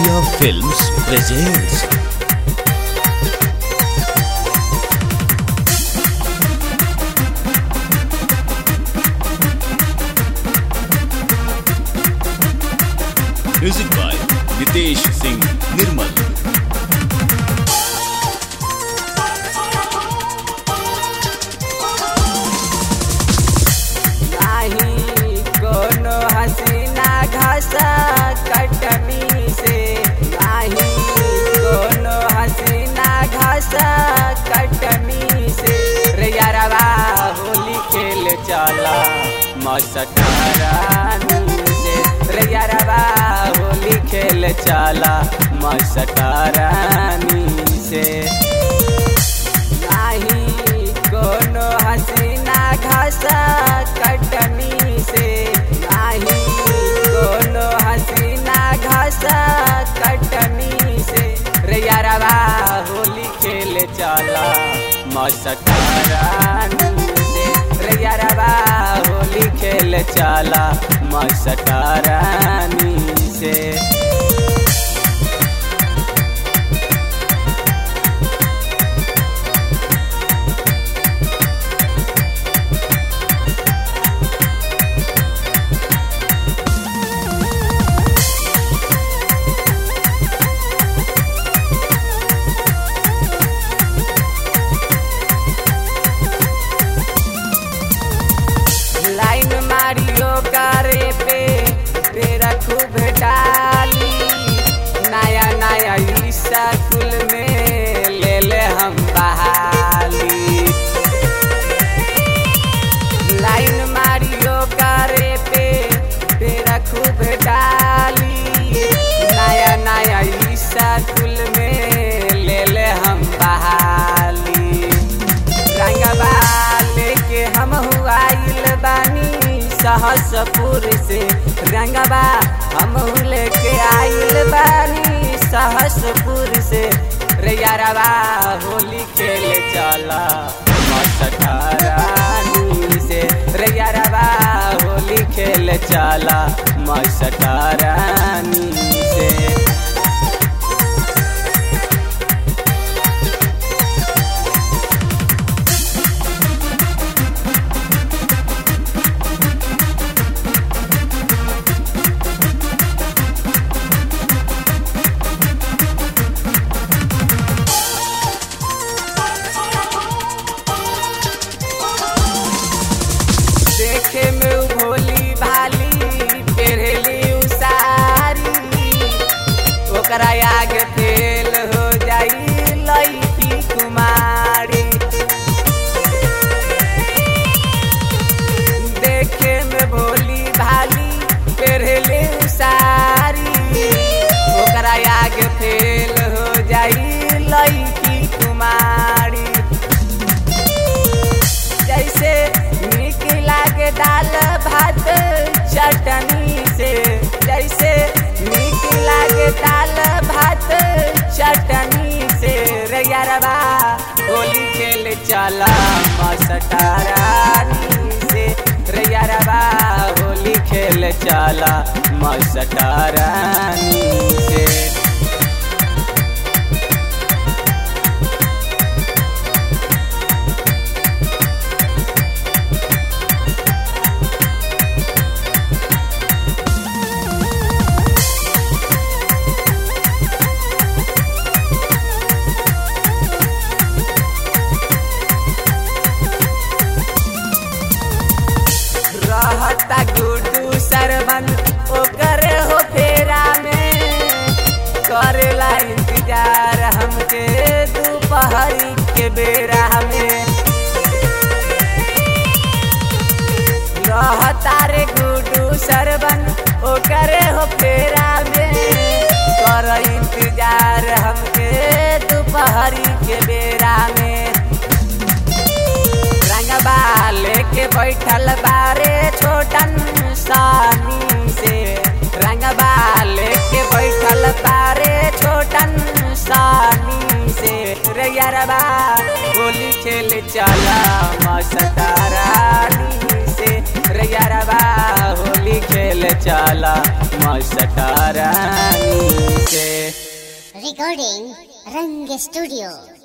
Arya Films presents Music by Nitesh Singh Nirmal नाही कोनो हसीना घसा कटनी से नाही कोनो हसीना घसा कटनी से रे यारवा होली खेल चला मसटारानी से रे यारवा होली खेल चला मसटारानी से नाही कोनो हसीना घसा कटनी से नाही कोनो हसीना घसा कटनी से रे यारवा होली खेल चला मसटारानी से रे यारवा होली खेल चला मसटारानी से लाइन मारियो करे पे तेरा खूब डाली नया नया ई स्कूल में ले ले हम बहाली लाइन मारियो करे पे तेरा खूब डाली नया नया ई स्कूल में ले ले हम बहाली रंगवा लेके हम आइल बानी सहसपुर से रंगवा हम लेके आइल बानी सहसपुर से रे यारवा होली खेल चला मसटारानी से रे यारवा होली खेल चला मसटारानी से देखे में उ भोली भाली पेरली उ सारी ओकरा आगे फेल हो जाई लईकी कुमारी देखे में भोली भाली पेरली उ सारी ओकरा आगे फेल हो जाई लईकी कुमारी जैसे नीक लागे दाल भात चटनी से जैसे नीक लागे दाल भात चटनी से रे यारबा होली खेल चला मसटारानी से रे यारबा होली खेल चला मसटारानी से रहता गुड्डू सरबन ओकर हो फेरा में करेला इंतजार हमके दोपहरी के बेरा में रहता रे गुड्डू सरबन ओकर हो फेरा में कर इंतजार हमके दोपहरी के बेरा में रंगबा लेके बैठल बारे छोटन सानी से रंगबा लेके बैठल बारे छोटन सानी से रे यारबा होली खेल चला मसतारानी से रे यारबा होली खेल खेल चला मस्टरानी से Recording Rang Studio.